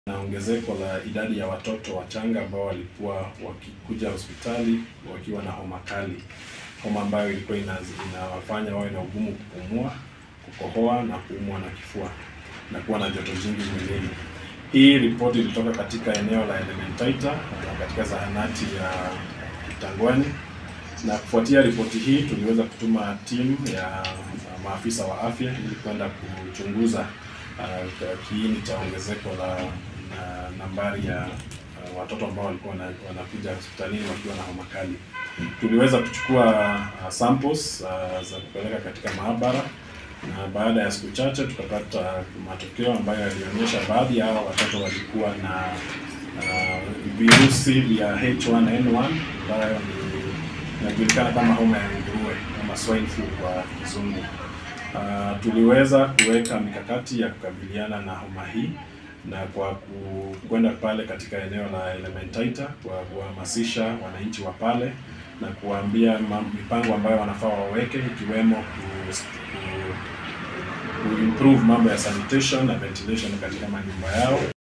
na ongezeko la idadi ya watoto wachanga ambao walikuwa wakikuja hospitali wakiwa na homa kali, homa ambayo ilikuwa inawafanya wawe na ugumu kupumua, kukohoa na kuumwa na kifua na kuwa na joto jingi mwilini. Hii ripoti ilitoka katika eneo la Elementaita na katika zahanati ya Kitangwani, na kufuatia ripoti hii tuliweza kutuma timu ya maafisa wa afya ili kwenda kuchunguza uh, kiini cha ongezeko la na nambari ya uh, watoto ambao walikuwa wanakuja hospitalini wakiwa na homa kali. Tuliweza kuchukua uh, samples uh, za kupeleka katika maabara na baada ya siku chache tukapata matokeo ambayo yalionyesha baadhi ya hao watoto walikuwa na uh, virusi vya H1N1 ambayo ni inajulikana kama homa ya nguruwe ama swine flu kwa kizungu. Uh, tuliweza kuweka mikakati ya kukabiliana na homa hii na kwa kwenda pale katika eneo la Elementaita kwa kuhamasisha wananchi wa pale na kuwaambia mipango ambayo wanafaa waweke ikiwemo ku, ku, ku improve mambo ya sanitation na ventilation katika manyumba yao.